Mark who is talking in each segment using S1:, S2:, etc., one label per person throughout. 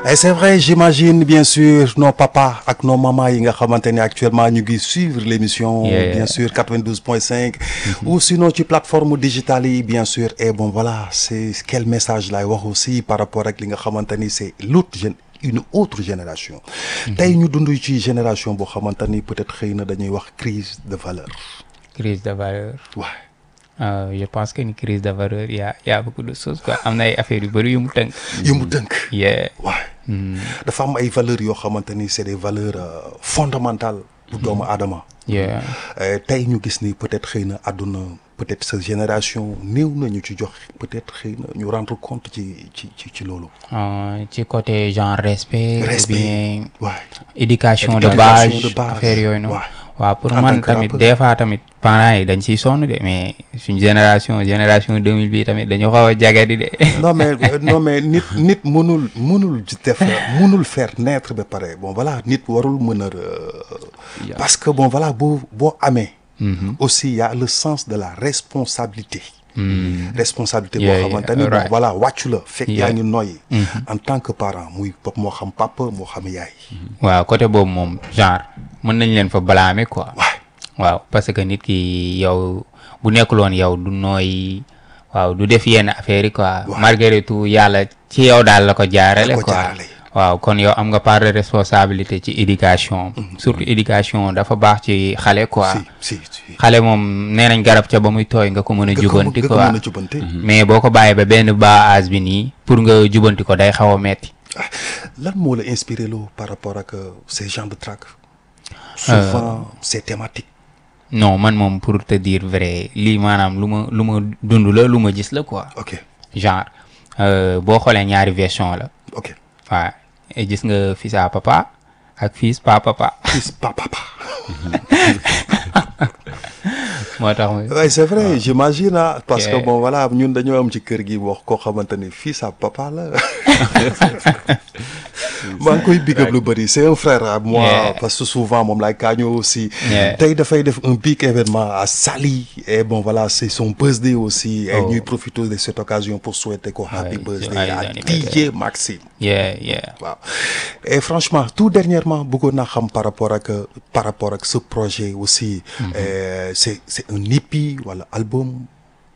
S1: et c'est vrai j'imagine bien sûr nos papas ak nos mamans yi nga xamante ne actuellement ñu ngi suivre l'émission
S2: Yeah.
S1: bien sûr 92.5 ou sinon ci plateforme digitale yi bien sûr et bon voilà c'est quel message lay wax aussi par rapport ak li nga xamante ni c'est l'autre gén une autre génération tey ñu dund ci génération boo xamante ni peut-être xëy na dañuy wax crise de valeur
S2: crise de valeur
S1: waaw
S2: Euh, je pense que ni crise de valeur y a y a beaucoup de choses quoi am na ay affaires yu bëri yu mu tënk
S1: yu mu dënk
S2: yeah
S1: waaw dafa am ay valeurs yoo xamante ni c'est des valeurs euh, fondamentales bu doomu aadama
S2: yeah
S1: Euh, tey ñu gis ni peut-être xëy na àdduna peut-être sa génération néew na ñu ci jox peut-être xëy na ñu rendre compte ci ci ci ci loolu.
S2: Euh, ci côté genre respect,
S1: Respect.
S2: ou bien
S1: waay
S2: éducation de
S1: Éducation
S2: base
S1: de base.
S2: affaire yooyu noonu
S1: Ouais.
S2: waaw pour
S1: En tant
S2: man
S1: que
S2: tamit
S1: rappeur.
S2: des fois tamit parents yi dañ ciy sonn de mais suñ génération génération 2000 bi tamit dañu xaw a jagadi de
S1: non mais euh, non mais nit nit mënul mënul def mënul faire naître ba pare bon voilà nit warul mën a. euh, parce que bon voilà boo boo amee. aussi y a le sens de la responsabilité. responsabilité boo
S2: Yeah, yeah,
S1: xamante ni bon
S2: right.
S1: voilà wàccu la. fekk yaa
S2: Yeah.
S1: ngi noyyi. en tant que parent muy pop moo xam papa moo xam yaay.
S2: waaw côté boobu moom genre mën nañ leen fa blâmer quoi
S1: waay
S2: waaw parce que nit ki yow bu nekkuloon yow du nooy waaw du def yenn affaire yi quoi malgré tout yàlla ci yow daal la ko jaarale
S1: ko
S2: quoi
S1: jaarale.
S2: waaw kon yow am nga part de responsabilité ci éducation surtout éducation dafa baax ci xale quoi
S1: si si si.
S2: xale moom nee nañ garab ca ba muy tooy nga ko mën a
S1: nga ko
S2: jubanti
S1: nga ko
S2: quoi
S1: mën a jubanti.
S2: mais boo ko bàyyee ba benn bas âge bi nii pour nga jubanti ko day xaw a metti
S1: Ah, lan moo la inspiré loo par rapport ak euh, ces genres de track souvent ces thématiques
S2: non man moom pour te dire vrai lii maanaam lu ma lu ma dund la lu ma gis la quoi
S1: ok
S2: genre euh, boo xoolee ñaari version la
S1: ok
S2: waaw et gis nga fils à papa ak fils pa papa
S1: fils pa papa
S2: moo tax muy
S1: ouais, c'est vrai j'imagine ah parce que
S2: Yeah.
S1: bon voilà ñun dañoo am ci kër gi wax koo xamante ni fils à papa la maa ngi koy big up lu bëri c'est un frère à moi
S2: Yeah.
S1: parce que souvent moom laay kaañoo aussi
S2: Yeah.
S1: tey dafay def un big événement à Saly et bon voilà c'est son birthday aussi et
S2: Oh.
S1: ñuy profiter de cette occasion pour souhaiter ko happy
S2: Ouais,
S1: birthday
S2: joyeux
S1: à
S2: anniversaire.
S1: DJ Maxime
S2: yeah yeah
S1: waaw et franchement tout dernièrement bëggoon naa xam par rapport ak par rapport ak ce projet aussi euh, c'est c'est un EP wala album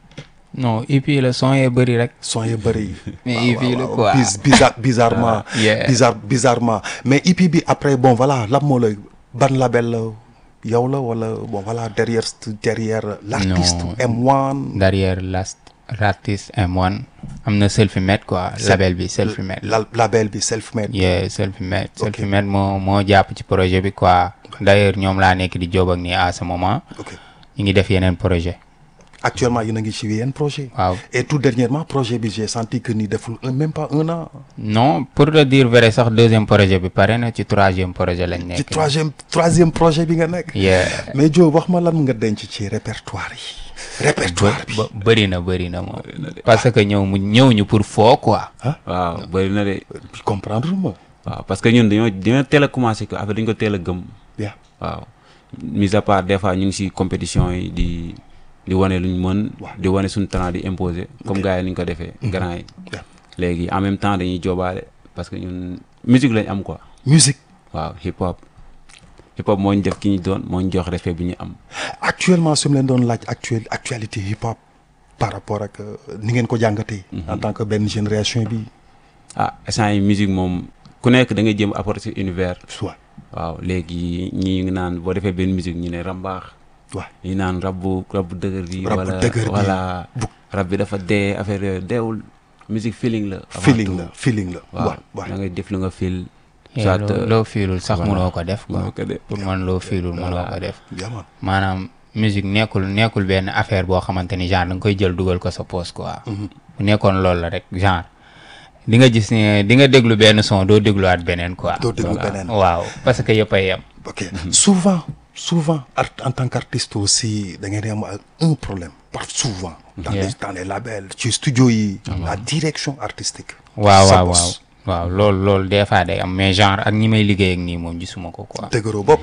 S2: non et puis le son est bëri rek
S1: son yi bëri
S2: Mais
S1: waaw,
S2: EP la
S1: waaw,
S2: quoi.
S1: biz- bizarre bizarrement
S2: Yeah.
S1: bizarre bizarrement mais EP bi après bon voilà lan moo la ban label la yow la wala bon voilà derrière derrière l'artiste
S2: Non.
S1: M1
S2: derrière last l'artiste M1 am na selfie made quoi label bi selfie made
S1: la label bi self made
S2: yeah selfie made selfie made moo moo jàpp ci projet bi quoi d'ailleurs ñoom laa nekk di job ak nii à ce moment
S1: ok
S2: ñu ngi def yeneen projet
S1: actuellement yéen a ngi ci yenn projet
S2: waaw
S1: et tout dernièrement projet bi j'ai senti que ni deful un même pas un an
S2: non pour te dire vrai sax deuxième projet bi pare na ci troisième projet lañ
S1: ci
S2: nekk
S1: troisième troisième projet bi nga nekk
S2: yeah
S1: mais Joe wax ma lan nga denc ci répertoire yi répertoire bi
S2: ba bëri na bëri na moom parce que ñëw mu ñëw ñu pour foo quoi
S3: waaw bëri na de
S1: comprendre ma
S3: waaw parce que ñun dañoo dañoo teel a commencé que affaire dañu ko teel a gëm
S1: bien
S3: waaw mis à part des fois ñu ngi si compétition yi di di wane luñ mën di wane suñu talent di imposer comme gars yi ni ñu ko defee grand yi
S1: Yeah.
S3: léegi en même temps dañuy joobaale parce que ñun musique lañ am quoi
S1: musique
S3: waaw hip hop hip hop moo ñu def ki ñu doon moo ñu jox respect bi ñu am
S1: actuellement su ma leen doon laaj actuel actualité hip hop par rapport ak euh, ni ngeen ko jàngatee en tant que benn génération bi
S3: ah instant yi musique moom ku nekk da ngay jéem a apporter sa univers
S1: soit
S3: waaw léegi ñii ngi naan boo defee benn musique ñu ne rambaax
S1: waaw
S3: ñi naan rab bu rab bu dëgër bi
S1: Rab bu
S3: wala
S1: dëgër bi.
S3: wala
S1: Bu-
S3: rab bi dafa dee affaire yooyu deewul musique feeling la avant
S1: feeling
S3: tout.
S1: la feeling la
S3: waaw
S1: waaw
S3: da
S1: waaw
S3: ngay def lu nga feel
S2: Yeah,
S3: soit
S2: loo loo fiilul sax
S3: voilà.
S2: mënoo ko def quoi
S3: mënoo ko def.
S2: pour man loo fiilul mënoo ko def
S1: bien man
S2: maanaam musique nekkul nekkul benn affaire boo xamante ni genre da nga koy jël dugal ko sa poche quoi bu nekkoon loolu la rek genre di nga gis ne di nga déglu benn son doo dégluwaat beneen quoi
S1: doo déglu beneen
S2: waaw parce que yëpp a yem
S1: ok souvent souvent art en tant qu'artiste aussi da ngeen di am un problème par souvent dans
S2: Yeah.
S1: les dans les labels ci studio yi la direction artistique
S2: waaw
S1: Sa
S2: waaw
S1: boss.
S2: waaw waaw loolu loolu des fois day am mais genre ak ñi may liggéey ak nii moom gisuma ko quoi
S1: dëgëroo bopp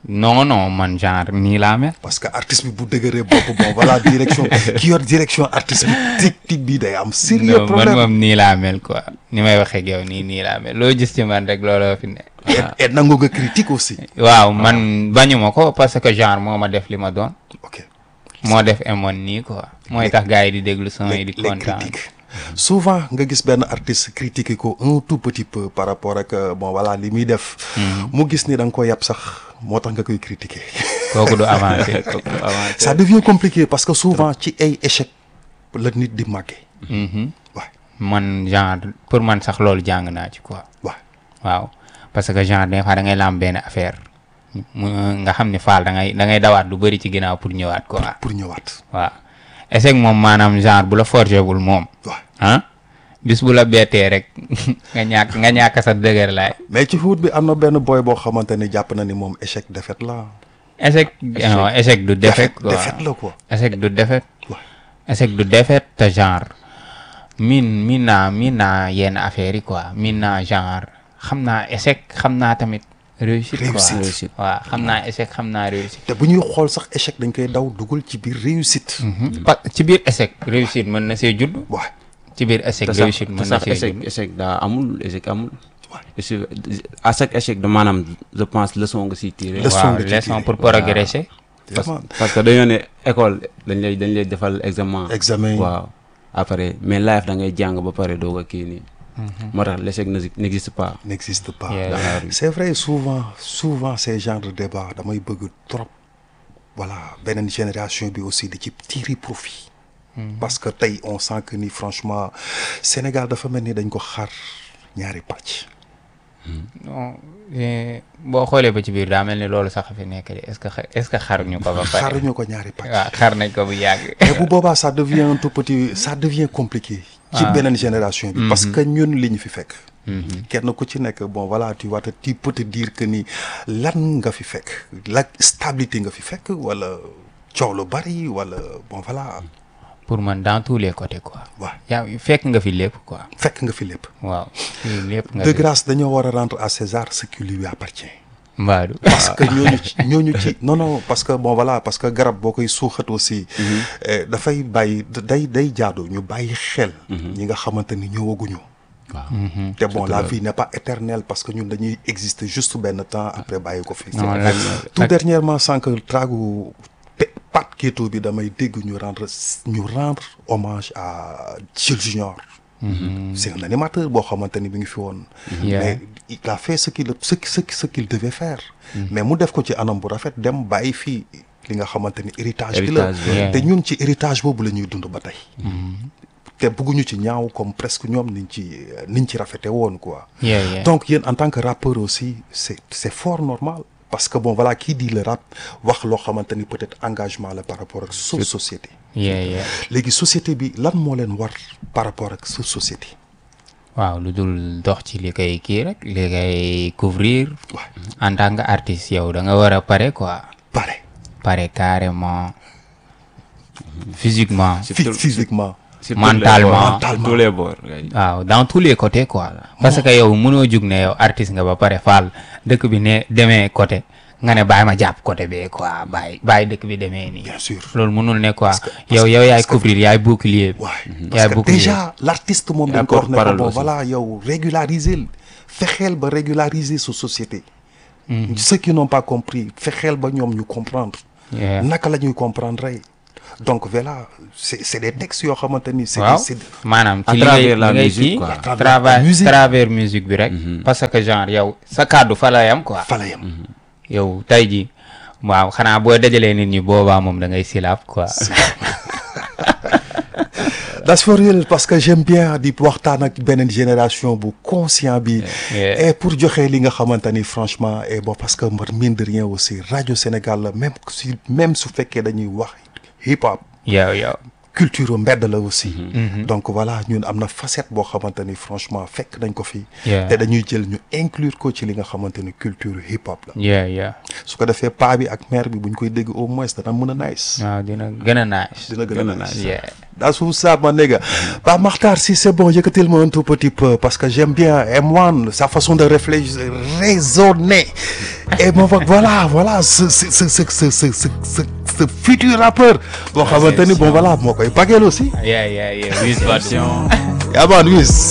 S2: non non man genre nii laa mel
S1: parce que artiste bi bu dëgëree bopp bon voilà direction ki yor direction artistique technique bi day am sérieux
S2: non man
S1: problème
S2: moom nii laa mel quoi ni may waxee ak yow nii nii laa mel loo gis ci man rek looloo fi ne
S1: et et nangu nga critique aussi
S2: waaw man bañuma ko parce que genre moo ma def li ma doon
S1: ok
S2: moo def emoon nii quoi mooy tax gars yi di déglu son yi
S1: les,
S2: di
S1: les
S2: kontaan
S1: critiques souvent nga gis benn artiste critiquer ko un tout petit peu par rapport ak euh, bon voilà li muy def mu gis ni da nga ko yàpp sax moo tax nga koy critiquer
S2: kooku du avancé
S3: avancé
S1: ça devient compliqué parce que souvent ci ay échec la nit di màggee
S2: Mhm.
S1: waay
S2: man genre pour man sax loolu jàng naa ci quoi
S1: waay
S2: waaw parce que genre des fois da ngay lam benn affaire mu nga xam ne faal da ngay da ngay dawaat lu bëri ci ginnaaw pour ñëwaat quoi
S1: pour ñëwaat
S2: waaw échec moom maanaam genre bu la forgé wul moom
S1: waay
S2: ah bis bu la bettee rek nga ñàkk nga ñàkk sa dëgër laay
S1: mais ci foot bi am na benn boy boo xamante ni jàpp na ni moom échec défaite la
S2: échec non échec du défaite quoi
S1: défaite la quoi
S2: échec du défaite
S1: waay
S2: échec du défaite te genre miin miin naa miin naa yenn affaires yi quoi miin naa genre xam naa échec xam naa tamit réussite quoi
S1: Réussite.
S3: Réussite.
S2: waaw xam naa échec xam naa réussite
S1: te bu ñuy xool sax échec dañ koy daw dugal ci biir réussite
S2: pa ci biir échec réussite mën na see judd
S1: waay
S2: ci biir échec
S3: te sax
S2: réussite
S3: te
S2: mën na
S3: sax
S2: see
S3: échec
S2: judd
S3: échec daa amul échec amul
S1: waay
S3: Échec- à chaque échec de maanaam je pense leçon nga siy tiré
S1: Leçon
S2: waaw
S1: nga ci
S2: leçon
S1: tiré.
S2: pour progresser
S3: parce,
S1: Vraiment.
S3: parce que dañoo ne école dañ lay dañ lay defal examen
S1: examen
S3: waaw après mais life da ngay jàng ba pare doog a kii nii moo tax l'échec ne- n'existe pas
S1: n'existe pas
S2: Yeah.
S3: dans la rue
S1: c'est vrai souvent souvent ces genres de débat damay bëgg trop voilà beneen génération bi aussi di ci tirer profit parce que tey on sent que ni franchement Sénégal dafa mel ni dañ ko xar ñaari pàcc
S2: non eh, boo xoolee ba ci biir daa mel ni loolu sax a fi nekk de est-ce que xa- est-ce que xaruñu ko ba pare
S1: xaruñu ko ñaari pàcc
S2: waaw xar nañ ko bu yàgg
S1: mais bu boobaa ça devient un tout petit ça devient compliqué ci beneen génération bi parce que ñun li ñu fi fekk kenn ku ci nekk bon voilà tu vois te tu peux te dire que ni lan nga fi fekk la stabilité nga fi fekk wala coow lu bari wala bon voilà
S2: pour man dans tous les côtés quoi
S1: waaw
S2: yaa fekk nga fi lépp quoi
S1: fekk nga fi lépp
S2: waaw fii lépp nga
S1: de
S2: fi
S1: grâce dañoo war a rendre à César ce qui lui appartient
S2: mbaadu
S1: parce que ñooñu ci ñooñu ci non non parce que bon voilà parce que garab boo koy suuxat aussi eh, dafay bàyyi day day jaadu ñu bàyyi xel ñi nga xamante ni ñëwaguñu
S3: waaw
S1: te bon la vie n'est pas éternelle parce que ñun dañuy exister juste benn temps après bàyyi ko fi
S2: Non, la-
S1: tout
S2: la-
S1: dernièrement sans que tragu pe- Pat Keto bi damay dégg ñu rendre ñu rendre hommage à Jules Junior c'est un animateur boo xamante ni mi ngi fi woon
S2: Yeah.
S1: mais il a fait ce qu'il ce qui- ce qui- ce qu'il devait faire mais mu def ko ci anam bu rafet dem bàyyi fii li nga xamante ni héritage bi la
S3: Héritage bi,
S2: yeah.
S1: te ñun ci héritage boobu la ñuy dund ba tey te bëgguñu ci ñaaw comme presque ñoom niñ ci niñ ci rafete woon quoi
S2: yeah, yeah.
S1: donc yéen en tant que rappeur aussi c'est c'est fort normal parce que bon voilà qui dit le rap wax loo xamante ni peut-être engagement la par rapport ak sa société
S2: yeah, yeah.
S1: léegi société bi lan moo leen war par rapport ak sa société
S2: waaw lu dul dox ci li koy kii rek li koy couvrir
S1: waaw
S2: en tant que artiste yow da nga war a pare quoi
S1: pare
S2: pare carrément physiquement
S1: phy- physiquement
S3: Sur tous les
S2: Mentalement.
S3: bords, sur
S1: Mentalement.
S3: tous les bords gars.
S2: waaw dans tous les côtés quoi parce que yow mënoo jug ne yow artiste nga ba pare faal dëkk bi ne demee côté nga ne bàyyi ma jàpp côté bee quoi bàyyi bàyyi dëkk bi demee nii
S1: bien sûr
S2: loolu mënul ne quoi
S1: que- parce
S2: yow
S1: que-
S2: yow yaay
S1: parce que-
S2: couvrir yaay bouclier bi
S1: waaye
S2: yaay
S1: parce que
S2: bouclier
S1: déjà l'artiste moom dañ
S3: Yaa
S1: ko wax ne ko
S3: porte-parole
S1: bon
S3: aussi.
S1: voilà yow régulariser fexeel ba régulariser sa société ceux qui n'ont pas compris fexeel ba ñoom ñu comprendre
S2: Yeah.
S1: naka la ñuy comprendre donc voilà c'est c'est des textes yoo xamante ni c'est
S2: waaw
S1: des- c'est
S2: maanaam
S3: À
S2: ci li ngay
S3: travers la
S2: li ngay
S3: musique,
S2: kii
S3: quoi. À
S1: travers
S2: travers
S1: la musique.
S2: travers musique bi rek parce que genre yow sa kàddu fa la yam quoi
S1: fa la yem
S2: yow tey ji waaw xanaa boo dajalee nit ñi boobaa moom da ngay silaaf quoi
S1: that's for real parce que j'aime bien di waxtaan ak beneen génération bu conscient bi
S2: Yeah.
S1: et pour joxe li nga xamante ni franchement et bon parce que mbar mine de rien aussi rajo Sénégal la même si même su fekkee dañuy wax hip hop
S2: yow yow
S1: culture mbedd la aussi donc voilà ñun am na facette boo xamante ni franchement fekk nañ ko fii
S2: Yeah.
S1: te dañuy jël ñu inclure ko ci li nga xamante ni culture hip hop la
S2: yeah yeah
S1: su ko defee paa bi ak mère bi buñ koy dégg au moins dana mën a nice
S2: waaw dina gën a nice
S1: dina gën
S3: Gën
S1: a
S3: a
S1: nice
S3: nice.
S2: yeah
S1: That's what's up, mon nigga. Bah, Martar, si c'est bon, yëkkatil-moi un tout petit peu parce que j'aime bien M1, sa façon de réfléchir, raisonner. Et bon, voilà, voilà, ce, ce, ce, ce, ce, ce, ce, ce, ce futur rappeur. Bon, xamante ni, bon, voilà, moo koy bagel aussi.
S2: yeah yeah yeah Wiz Badou
S3: Attention.
S1: Yeah, man, Wiz.